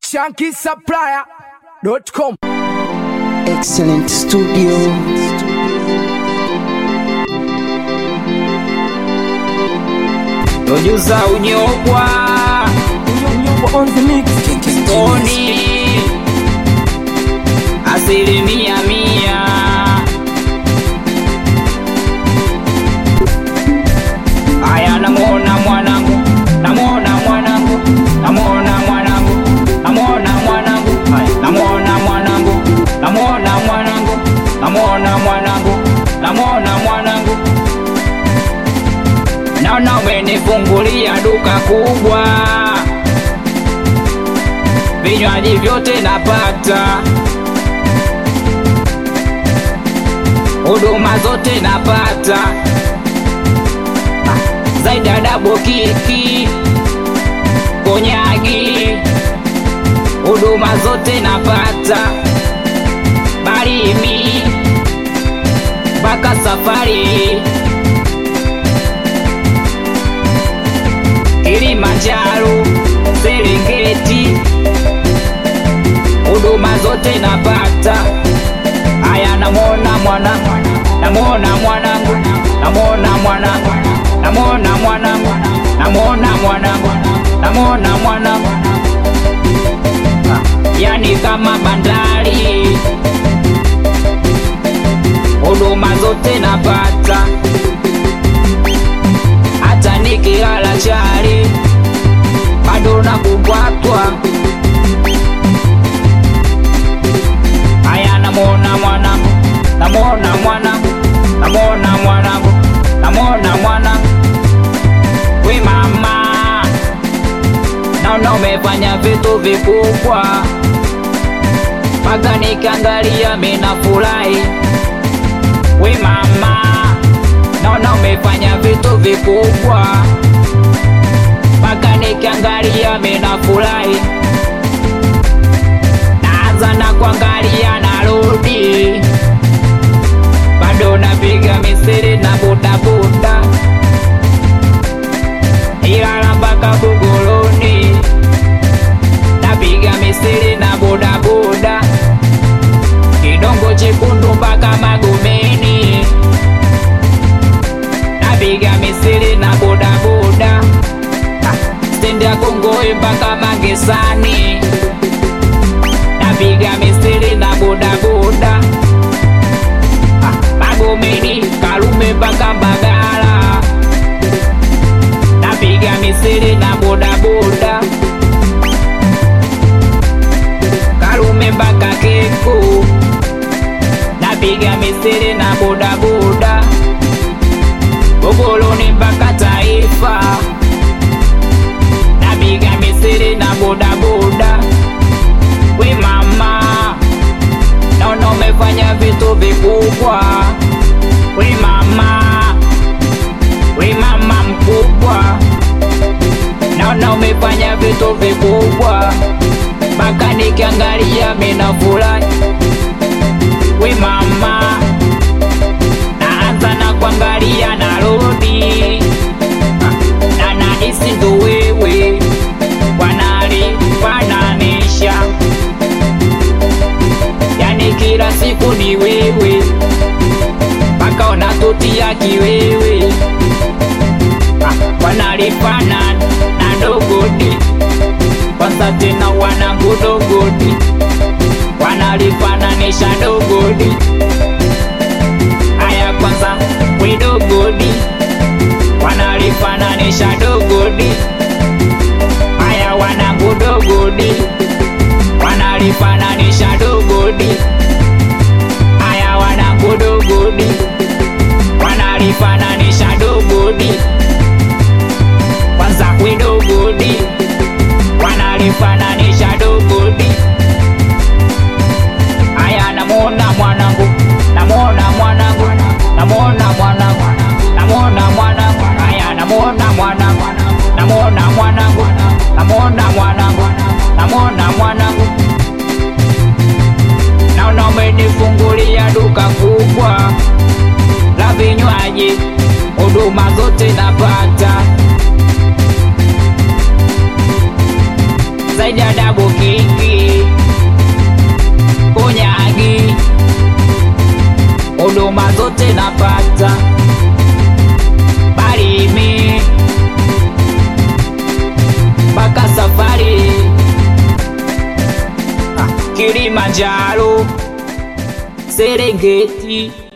shankisupplier.com. Excellent studio. Producer unyobwa Tony asilimia mia Aya namwona mwanangu namwona mwanangu namwona mwanangu namwona mwanangu Aya, namwona mwanangu namwona mwanangu namwona mwanangu namwona mwanangu naona umenifungulia duka kubwa, vinywaji vyote napata, huduma zote napata, Ah, zaidi ya dabo kiki konyagi, huduma zote napata, barimi mpaka safari Kilimanjaro, Serengeti, huduma zote napata. Aya, namwona mwana, namwona mwanangu, namwona mwanangu, namwona mwanangu, namwona mwanangu, namwona mwanangu, Ah, yani kama bandari, huduma zote napata hata nikilala chali bado nakubwatwa. Aya, namwona mwanangu, namwona mwanangu, namwona mwanangu, namwona mwanangu, we mama, naona umefanya vitu vikubwa, mpaka nikiangalia mina furahi. We mama, naona umefanya vitu vikubwa, mpaka nikiangalia mina furahi. Naanza na kuangalia narudi, bado napiga misiri na bodaboda, Ilala mpaka Buguruni, napiga misiri na bodaboda, Kidongo Chekundu mpaka Magomeni napiga misiri na bodaboda Ah, stendi ya Kongoe mpaka Magesani napiga misiri na bodaboda Ah, Magomeni Karume mpaka Mbagala napiga misiri na bodaboda Karume mpaka Keko napiga misiri na bodaboda Bogoloni mpaka Taifa, napiga misiri na bodaboda. We mama, naona umefanya vitu vikubwa. We mama, we mama mkubwa, naona umefanya vitu vikubwa, mpaka nikiangalia mina furahi. We mama naanza na kuangalia narudi na nahisi ndo wewe wanalifananisha, yani kila siku ni wewe mpaka unatutia kiwewe, Ah, wanalifana na dogodi kwanza tena wanangu dogodi wanalifananisha dogodi Aya kwanza we dogodi wanalifananisha dogodi. Aya wanangu dogodi wanalifananisha dogodi. Aya wanangu dogodi wanalifananisha dogodi. Kwanza we dogodi wanalifananisha dogodi. Aya namwona mwanangu, namwona mwanangu, namwona mwanangu, namwona mwanangu. Aya namwona mwanangu, namwona mwanangu, namwona mwanangu, namwona mwanangu. Naona umenifungulia duka kubwa la vinywaji, huduma zote napata zaidi ya dabu kingi Tabata, Barimi mpaka safari Ah, Kilimanjaro, Serengeti